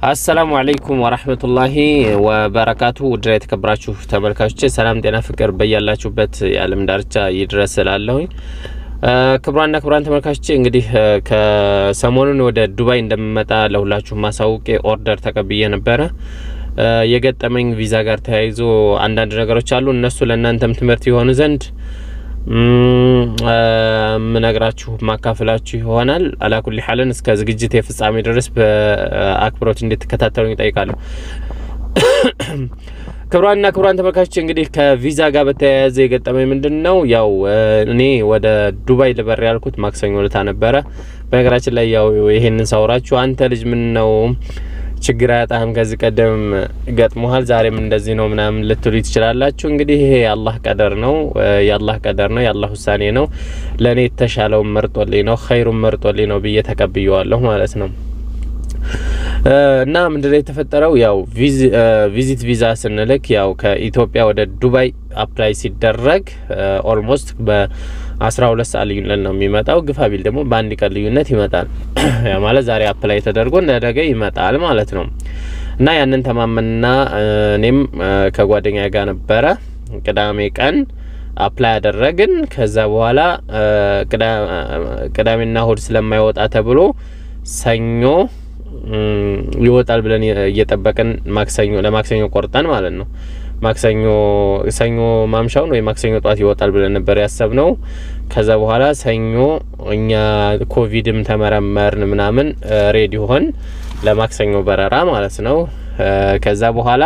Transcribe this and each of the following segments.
አሰላሙ አለይኩም ወራህመቱላሂ ወበረካቱ። ውድና የተከበራችሁ ተመልካቾች ሰላም፣ ጤና፣ ፍቅር በያላችሁበት የዓለም ዳርቻ ይድረስ እላለሁኝ። ክቡራንና ክቡራን ተመልካቾች እንግዲህ ከሰሞኑን ወደ ዱባይ እንደምመጣ ለሁላችሁ ማሳውቄ ኦርደር ተቀብዬ ነበረ። የገጠመኝ ቪዛ ጋር ተያይዞ አንዳንድ ነገሮች አሉ። እነሱ ለእናንተም ትምህርት የሆኑ ዘንድ ምነግራችሁ ማካፈላችሁ ይሆናል። አላኩል ሐልን እስከ ዝግጅት የፍጻሜ ድረስ በአክብሮት እንድትከታተሉ ይጠይቃለሁ። ክቡራንና ክቡራን ተመልካቾች እንግዲህ ከቪዛ ጋር በተያያዘ የገጠመኝ ምንድን ነው? ያው እኔ ወደ ዱባይ ልበር ያልኩት ማክሰኞ ዕለት ነበረ። በነገራችን ላይ ያው ይሄንን ሳውራችሁ አንተ ልጅ ምን ነው ችግር አያጣህም፣ ከዚህ ቀደም ገጥሞሃል፣ ዛሬም እንደዚህ ነው ምናምን ልትሉ ትችላላችሁ። እንግዲህ ይሄ የአላህ ቀደር ነው፣ የአላህ ቀደር ነው፣ የአላህ ውሳኔ ነው። ለእኔ የተሻለውን መርጦልኝ ነው፣ ኸይሩን መርጦልኝ ነው ብዬ ተቀብየዋለሁ ማለት ነው። እና ምንድነው የተፈጠረው? ያው ቪዚት ቪዛ ስንልክ ያው ከኢትዮጵያ ወደ ዱባይ አፕላይ ሲደረግ ኦልሞስት በአስራ ሁለት ሰዓት ልዩነት ነው የሚመጣው። ግፋ ቢል ደግሞ በአንድ ቀን ልዩነት ይመጣል። ያ ማለት ዛሬ አፕላይ ተደርጎ ነገ ይመጣል ማለት ነው። እና ያንን ተማመንና እኔም ከጓደኛ ጋር ነበረ ቅዳሜ ቀን አፕላይ ያደረግን። ከዛ በኋላ ቅዳሜና እሁድ ስለማይወጣ ተብሎ ሰኞ ይወጣል ብለን እየጠበቅን ማክሰኞ ለማክሰኞ ቆርጠን ማለት ነው። ማክሰኞ ሰኞ ማምሻውን ወይ ማክሰኞ ጠዋት ይወጣል ብለን ነበር ያሰብነው። ከዛ በኋላ ሰኞ እኛ ኮቪድም ተመረመርን ምናምን ሬዲ ሆን ለማክሰኞ በረራ ማለት ነው። ከዛ በኋላ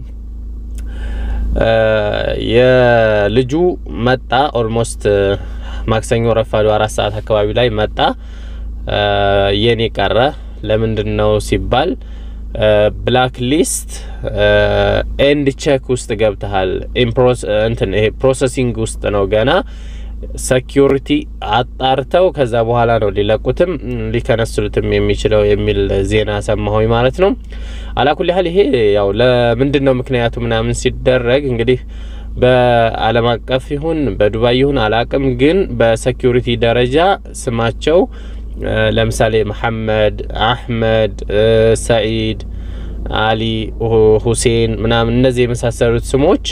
የልጁ መጣ። ኦልሞስት ማክሰኞ ረፋዱ አራት ሰዓት አካባቢ ላይ መጣ። የኔ ቀረ። ለምንድን ነው ሲባል ብላክ ሊስት ኤንድ ቼክ ውስጥ ገብተሃል። እንትን ይሄ ፕሮሰሲንግ ውስጥ ነው ገና ሴኪሪቲ አጣርተው ከዛ በኋላ ነው ሊለቁትም ሊከነስሉትም የሚችለው የሚል ዜና ሰማሁኝ ማለት ነው። አላኩል ያህል ይሄ ያው ለምንድን ነው ምክንያቱ ምናምን ሲደረግ እንግዲህ በዓለም አቀፍ ይሁን በዱባይ ይሁን አላቅም፣ ግን በሴኪሪቲ ደረጃ ስማቸው ለምሳሌ መሐመድ፣ አህመድ፣ ሰዒድ፣ አሊ፣ ሁሴን ምናምን እነዚህ የመሳሰሉት ስሞች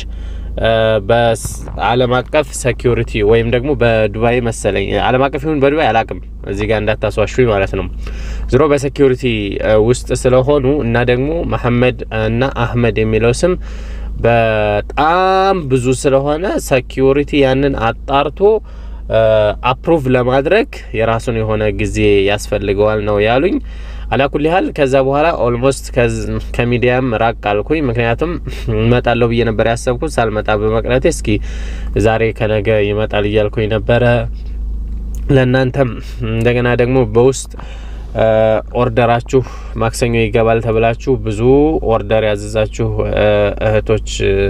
በዓለም አቀፍ ሴኪሪቲ ወይም ደግሞ በዱባይ መሰለኝ ዓለም አቀፍ ይሁን በዱባይ አላቅም፣ እዚህ ጋር እንዳታስዋሹኝ ማለት ነው። ዝሮ በሴኪሪቲ ውስጥ ስለሆኑ እና ደግሞ መሐመድ እና አህመድ የሚለው ስም በጣም ብዙ ስለሆነ ሴኪሪቲ ያንን አጣርቶ አፕሩቭ ለማድረግ የራሱን የሆነ ጊዜ ያስፈልገዋል ነው ያሉኝ። አላኩል ያህል ከዛ በኋላ ኦልሞስት ከሚዲያም ራቅ አልኩኝ። ምክንያቱም እመጣለሁ ብዬ ነበር ያሰብኩት ሳልመጣ በመቅረቴ እስኪ ዛሬ ከነገ ይመጣል እያልኩኝ ነበረ። ለእናንተም እንደገና ደግሞ በውስጥ ኦርደራችሁ ማክሰኞ ይገባል ተብላችሁ ብዙ ኦርደር ያዘዛችሁ እህቶች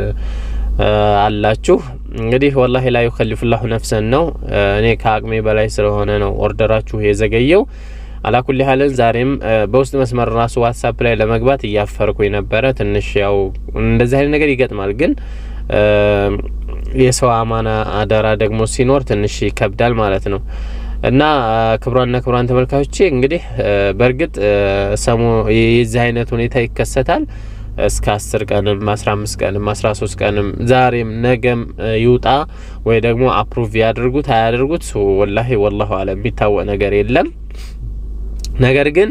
አላችሁ እንግዲህ ወላሂ ላ ዩከሊፉላሁ ነፍሰን ነው። እኔ ከአቅሜ በላይ ስለሆነ ነው ኦርደራችሁ የዘገየው። አላኩል ያህልን ዛሬም በውስጥ መስመር ራሱ ዋትሳፕ ላይ ለመግባት እያፈርኩኝ ነበረ። ትንሽ ያው እንደዚህ አይነት ነገር ይገጥማል፣ ግን የሰው አማና አደራ ደግሞ ሲኖር ትንሽ ይከብዳል ማለት ነው። እና ክቡራንና ክቡራን ተመልካቾቼ እንግዲህ በእርግጥ ሰሞ የዚህ አይነት ሁኔታ ይከሰታል እስከ አስር ቀንም አስራ አምስት ቀንም አስራ ሶስት ቀንም ዛሬም ነገም ይውጣ ወይ ደግሞ አፕሩቭ ያድርጉት አያደርጉት ወላሂ ወላሁ አለም የሚታወቅ ነገር የለም። ነገር ግን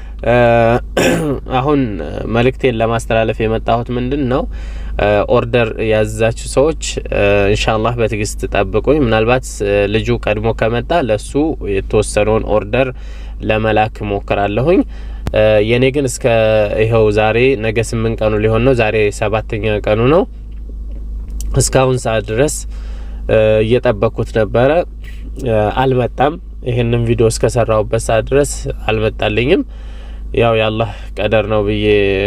አሁን መልእክቴን ለማስተላለፍ የመጣሁት ምንድን ነው፣ ኦርደር ያዘዛችሁ ሰዎች ኢንሻአላህ በትዕግስት ጠብቁኝ። ምናልባት ልጁ ቀድሞ ከመጣ ለሱ የተወሰነውን ኦርደር ለመላክ ሞክራለሁኝ። የኔ ግን እስከ ይኸው ዛሬ ነገ ስምንት ቀኑ ሊሆን ነው። ዛሬ ሰባተኛ ቀኑ ነው። እስካሁን ሰዓት ድረስ እየጠበቅኩት ነበረ፣ አልመጣም። ይህንን ቪዲዮ እስከሰራሁበት ሰዓት ድረስ አልመጣልኝም። ያው የአላህ ቀደር ነው ብዬ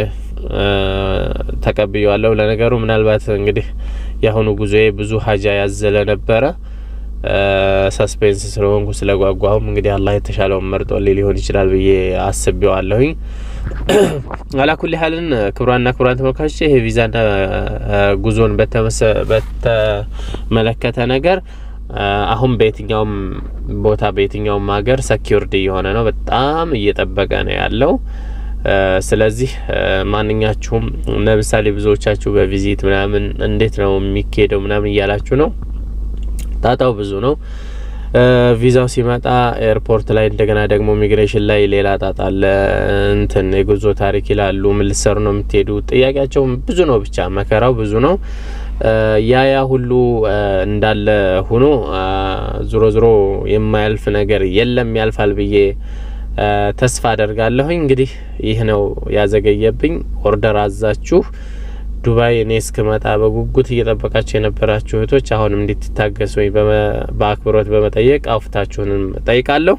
ተቀብዬዋለሁ። ለነገሩ ምናልባት እንግዲህ የአሁኑ ጉዞዬ ብዙ ሀጃ ያዘለ ነበረ። ሰስፔንስ ስለሆንኩ ስለጓጓሁም እንግዲህ አላህ የተሻለውን መርጦልኝ ሊሆን ይችላል ብዬ አስቤዋለሁኝ። አላኩል ያህልን ክቡራንና ክቡራን ተመልካቾች ይሄ ቪዛና ጉዞን በተመለከተ ነገር አሁን በየትኛውም ቦታ በየትኛውም ሀገር ሰኪውርድ እየሆነ ነው። በጣም እየጠበቀ ነው ያለው። ስለዚህ ማንኛችሁም ለምሳሌ ብዙዎቻችሁ በቪዚት ምናምን እንዴት ነው የሚካሄደው ምናምን እያላችሁ ነው። ጣጣው ብዙ ነው። ቪዛው ሲመጣ ኤርፖርት ላይ እንደገና ደግሞ ኢሚግሬሽን ላይ ሌላ ጣጣ አለ። እንትን የጉዞ ታሪክ ይላሉ። ምን ልትሰሩ ነው የምትሄዱ? ጥያቄያቸው ብዙ ነው። ብቻ መከራው ብዙ ነው። ያ ያ ሁሉ እንዳለ ሆኖ ዞሮ ዞሮ የማያልፍ ነገር የለም ያልፋል ብዬ ተስፋ አደርጋለሁኝ። እንግዲህ ይህ ነው ያዘገየብኝ። ኦርደር አዛችሁ ዱባይ እኔ እስክመጣ በጉጉት እየጠበቃችሁ የነበራችሁ እህቶች አሁንም እንድትታገሱ ወይ በአክብሮት በመጠየቅ አውፍታችሁንም ጠይቃለሁ።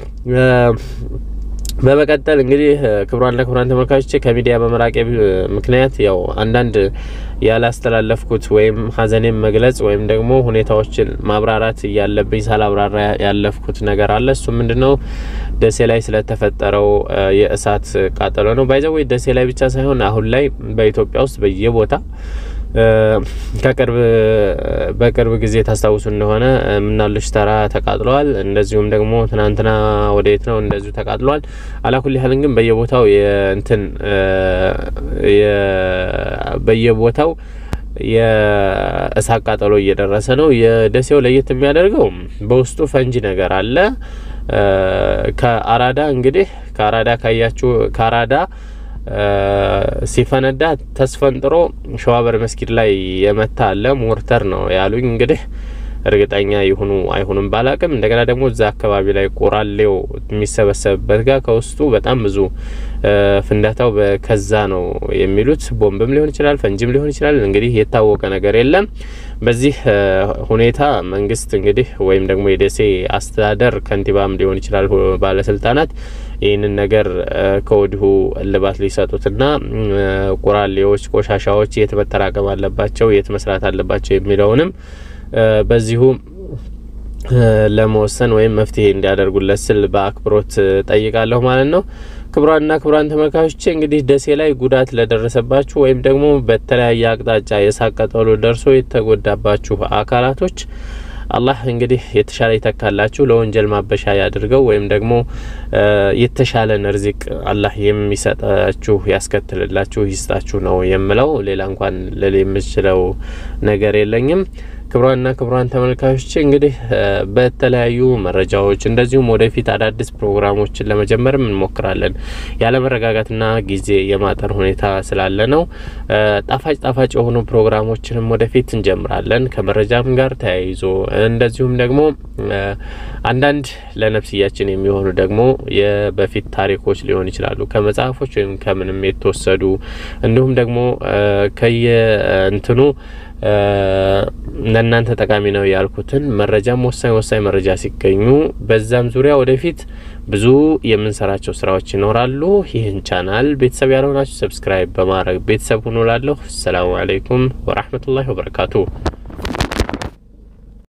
በመቀጠል እንግዲህ ክቡራንና ክቡራን ተመልካቾቼ ከሚዲያ በመራቄ ምክንያት ያው አንዳንድ ያላስተላለፍኩት ወይም ሀዘኔን መግለጽ ወይም ደግሞ ሁኔታዎችን ማብራራት እያለብኝ ሳላብራራ ያለፍኩት ነገር አለ። እሱ ምንድን ነው? ደሴ ላይ ስለተፈጠረው የእሳት ቃጠሎ ነው። ባይዘወይ ደሴ ላይ ብቻ ሳይሆን አሁን ላይ በኢትዮጵያ ውስጥ በየቦታ ከቅርብ በቅርብ ጊዜ ታስታውሱ እንደሆነ ምናሉሽ ተራ ተቃጥለዋል። እንደዚሁም ደግሞ ትናንትና ወደየት ነው እንደዚሁ ተቃጥለዋል። አላኩል ያህልን ግን በየቦታው የእንትን በየቦታው የእሳት ቃጠሎ እየደረሰ ነው። የደሴው ለየት የሚያደርገው በውስጡ ፈንጂ ነገር አለ። ከአራዳ እንግዲህ ከአራዳ ካያችሁ ከአራዳ ሲፈነዳ ተስፈንጥሮ ሸዋበር መስጊድ ላይ የመታ አለ። ሞርተር ነው ያሉኝ። እንግዲህ እርግጠኛ ይሁኑ አይሁንም ባላቅም፣ እንደገና ደግሞ እዛ አካባቢ ላይ ቆራሌው የሚሰበሰብበት ጋር ከውስጡ በጣም ብዙ ፍንዳታው ከዛ ነው የሚሉት። ቦምብም ሊሆን ይችላል፣ ፈንጂም ሊሆን ይችላል። እንግዲህ የታወቀ ነገር የለም። በዚህ ሁኔታ መንግስት እንግዲህ ወይም ደግሞ የደሴ አስተዳደር ከንቲባም ሊሆን ይችላል ባለስልጣናት ይህንን ነገር ከወዲሁ እልባት ሊሰጡትና ቁራሌዎች፣ ቆሻሻዎች የት መጠራቀም አለባቸው፣ የት መስራት አለባቸው የሚለውንም በዚሁ ለመወሰን ወይም መፍትሄ እንዲያደርጉለት ስል በአክብሮት ጠይቃለሁ ማለት ነው። ክቡራንና ክቡራን ተመልካቾቼ እንግዲህ ደሴ ላይ ጉዳት ለደረሰባችሁ ወይም ደግሞ በተለያየ አቅጣጫ የእሳት ቃጠሎ ደርሶ የተጎዳባችሁ አካላቶች አላህ እንግዲህ የተሻለ ይተካላችሁ፣ ለወንጀል ማበሻ ያድርገው፣ ወይም ደግሞ የተሻለን ርዚቅ አላህ የሚሰጣችሁ ያስከትልላችሁ፣ ይስጣችሁ ነው የምለው። ሌላ እንኳን ልል የምችለው ነገር የለኝም። ክቡራንና ክቡራን ተመልካቾች እንግዲህ በተለያዩ መረጃዎች እንደዚሁም ወደፊት አዳዲስ ፕሮግራሞችን ለመጀመርም እንሞክራለን። ያለመረጋጋትና ጊዜ የማጠር ሁኔታ ስላለ ነው። ጣፋጭ ጣፋጭ የሆኑ ፕሮግራሞችንም ወደፊት እንጀምራለን ከመረጃም ጋር ተያይዞ እንደዚሁም ደግሞ አንዳንድ ለነፍስያችን የሚሆኑ ደግሞ የበፊት ታሪኮች ሊሆን ይችላሉ ከመጽሐፎች ወይም ከምንም የተወሰዱ እንዲሁም ደግሞ ከየእንትኑ ለእናንተ ጠቃሚ ነው ያልኩትን መረጃም ወሳኝ ወሳኝ መረጃ ሲገኙ በዛም ዙሪያ ወደፊት ብዙ የምንሰራቸው ስራዎች ይኖራሉ። ይህን ቻናል ቤተሰብ ያልሆናችሁ ሰብስክራይብ በማድረግ ቤተሰብ ሁኑ ላለሁ። አሰላሙ አለይኩም ወራህመቱላሂ ወበረካቱ።